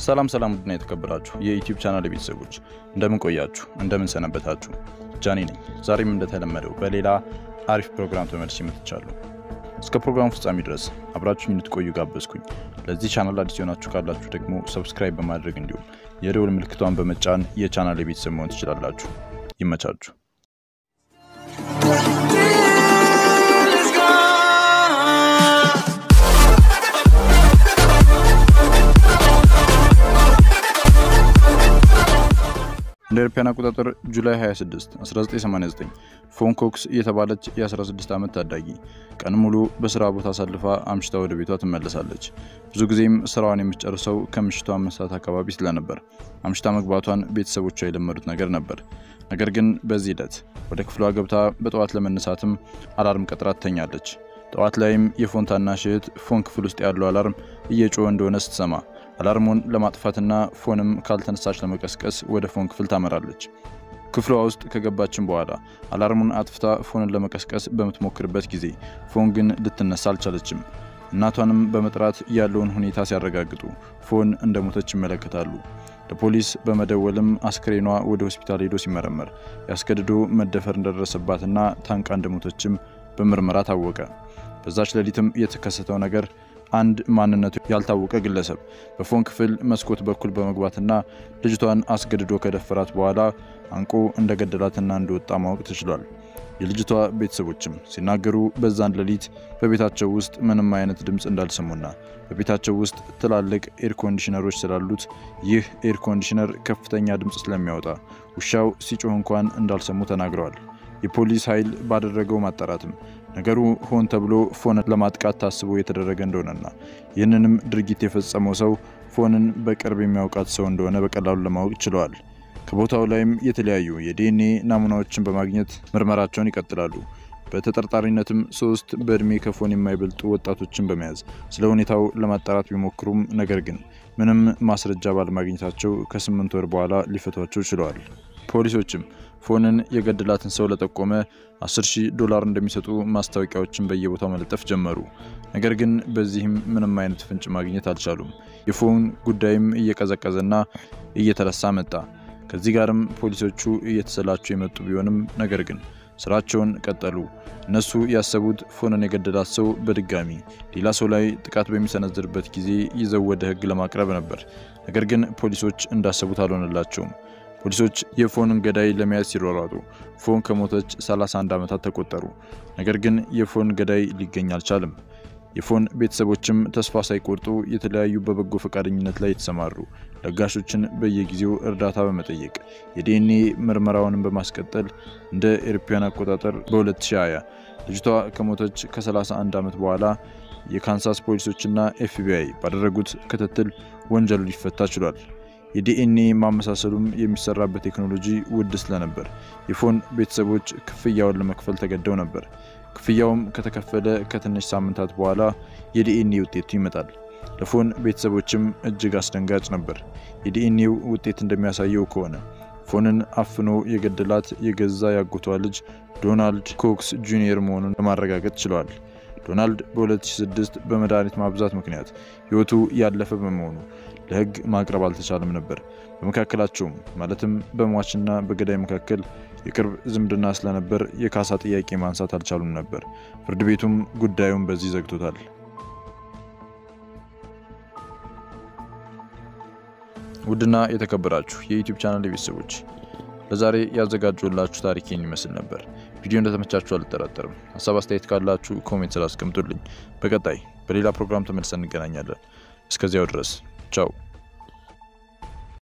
ሰላም ሰላም፣ ውድና የተከበራችሁ የዩቲዩብ ቻናል ቤተሰቦች እንደምን ቆያችሁ? እንደምን ሰነበታችሁ? ጃኒ ነኝ። ዛሬም እንደተለመደው በሌላ አሪፍ ፕሮግራም ተመልሼ መጥቻለሁ። እስከ ፕሮግራሙ ፍጻሜ ድረስ አብራችሁኝ እንድትቆዩ ጋበዝኩኝ። ለዚህ ቻናል አዲስ የሆናችሁ ካላችሁ ደግሞ ሰብስክራይብ በማድረግ እንዲሁም የደውል ምልክቷን በመጫን የቻናል የቤተሰብ መሆን ትችላላችሁ። ይመቻችሁ። እንደ አውሮፓውያን አቆጣጠር ጁላይ 26 1989 ፎን ኮክስ የተባለች የ16 ዓመት ታዳጊ ቀን ሙሉ በስራ ቦታ አሳልፋ አምሽታ ወደ ቤቷ ትመለሳለች። ብዙ ጊዜም ስራዋን የምትጨርሰው ከምሽቱ አምስት ሰዓት አካባቢ ስለነበር አምሽታ መግባቷን ቤተሰቦቿ የለመዱት ነገር ነበር። ነገር ግን በዚህ ሂደት ወደ ክፍሏ ገብታ በጠዋት ለመነሳትም አላርም ቀጥራ ትተኛለች። ጠዋት ላይም የፎን ታናሽ እህት ፎን ክፍል ውስጥ ያለው አላርም እየጮኸ እንደሆነ ስትሰማ አላርሙን ለማጥፋትና ፎንም ካልተነሳች ለመቀስቀስ ወደ ፎን ክፍል ታመራለች። ክፍሏ ውስጥ ከገባችን በኋላ አላርሙን አጥፍታ ፎንን ለመቀስቀስ በምትሞክርበት ጊዜ ፎን ግን ልትነሳ አልቻለችም። እናቷንም በመጥራት ያለውን ሁኔታ ሲያረጋግጡ ፎን እንደሞተች ይመለከታሉ። ለፖሊስ በመደወልም አስክሬኗ ወደ ሆስፒታል ሄዶ ሲመረመር ያስገድዶ መደፈር እንደደረሰባትና ታንቃ እንደሞተችም በምርመራ ታወቀ። በዛች ሌሊትም የተከሰተው ነገር አንድ ማንነቱ ያልታወቀ ግለሰብ በፎን ክፍል መስኮት በኩል በመግባትና ልጅቷን አስገድዶ ከደፈራት በኋላ አንቆ እንደገደላትና እንደወጣ ማወቅ ተችሏል። የልጅቷ ቤተሰቦችም ሲናገሩ በዛን ሌሊት በቤታቸው ውስጥ ምንም አይነት ድምፅ እንዳልሰሙና በቤታቸው ውስጥ ትላልቅ ኤር ኮንዲሽነሮች ስላሉት ይህ ኤር ኮንዲሽነር ከፍተኛ ድምፅ ስለሚያወጣ ውሻው ሲጮህ እንኳን እንዳልሰሙ ተናግረዋል። የፖሊስ ኃይል ባደረገው ማጣራትም ነገሩ ሆን ተብሎ ፎንን ለማጥቃት ታስቦ የተደረገ እንደሆነና ይህንንም ድርጊት የፈጸመው ሰው ፎንን በቅርብ የሚያውቃት ሰው እንደሆነ በቀላሉ ለማወቅ ችለዋል። ከቦታው ላይም የተለያዩ የዲኤንኤ ናሙናዎችን በማግኘት ምርመራቸውን ይቀጥላሉ። በተጠርጣሪነትም ሶስት በእድሜ ከፎን የማይበልጡ ወጣቶችን በመያዝ ስለ ሁኔታው ለማጣራት ቢሞክሩም ነገር ግን ምንም ማስረጃ ባለማግኘታቸው ከስምንት ወር በኋላ ሊፈቷቸው ችለዋል። ፖሊሶችም ፎንን የገደላትን ሰው ለጠቆመ 10 ሺህ ዶላር እንደሚሰጡ ማስታወቂያዎችን በየቦታው መለጠፍ ጀመሩ። ነገር ግን በዚህም ምንም አይነት ፍንጭ ማግኘት አልቻሉም። የፎን ጉዳይም እየቀዘቀዘና እየተረሳ መጣ። ከዚህ ጋርም ፖሊሶቹ እየተሰላቹ የመጡ ቢሆንም ነገር ግን ስራቸውን ቀጠሉ። እነሱ ያሰቡት ፎንን የገደላት ሰው በድጋሚ ሌላ ሰው ላይ ጥቃት በሚሰነዝርበት ጊዜ ይዘው ወደ ሕግ ለማቅረብ ነበር። ነገር ግን ፖሊሶች እንዳሰቡት አልሆነላቸውም። ፖሊሶች የፎንን ገዳይ ለመያዝ ሲሯሯጡ ፎን ከሞተች 31 ዓመታት ተቆጠሩ። ነገር ግን የፎን ገዳይ ሊገኝ አልቻለም። የፎን ቤተሰቦችም ተስፋ ሳይቆርጡ የተለያዩ በበጎ ፈቃደኝነት ላይ የተሰማሩ ለጋሾችን በየጊዜው እርዳታ በመጠየቅ የዲኤንኤ ምርመራውንም በማስቀጠል እንደ ኤሮፓውያን አቆጣጠር በ2020 ልጅቷ ከሞተች ከ31 ዓመት በኋላ የካንሳስ ፖሊሶችና ኤፍቢአይ ባደረጉት ክትትል ወንጀሉ ሊፈታ ችሏል። የዲኤንኤ ማመሳሰሉም የሚሰራበት ቴክኖሎጂ ውድ ስለነበር የፎን ቤተሰቦች ክፍያውን ለመክፈል ተገደው ነበር። ክፍያውም ከተከፈለ ከትንሽ ሳምንታት በኋላ የዲኤንኤ ውጤቱ ይመጣል። ለፎን ቤተሰቦችም እጅግ አስደንጋጭ ነበር። የዲኤንኤው ውጤት እንደሚያሳየው ከሆነ ፎንን አፍኖ የገደላት የገዛ ያጎቷ ልጅ ዶናልድ ኮክስ ጁኒየር መሆኑን ለማረጋገጥ ችለዋል። ዶናልድ በ2006 በመድኃኒት ማብዛት ምክንያት ሕይወቱ ያለፈ በመሆኑ ለሕግ ማቅረብ አልተቻለም ነበር። በመካከላቸውም ማለትም በሟችና በገዳይ መካከል የቅርብ ዝምድና ስለነበር የካሳ ጥያቄ ማንሳት አልቻሉም ነበር። ፍርድ ቤቱም ጉዳዩን በዚህ ዘግቶታል። ውድና የተከበራችሁ የዩቲዩብ ቻናል ቤተሰቦች ለዛሬ ያዘጋጁላችሁ ታሪኬን ይመስል ነበር። ቪዲዮ እንደተመቻችሁ አልጠራጠርም። ሀሳብ አስተያየት ካላችሁ ኮሜንት ስላስቀምጡልኝ። በቀጣይ በሌላ ፕሮግራም ተመልሰን እንገናኛለን። እስከዚያው ድረስ ቻው።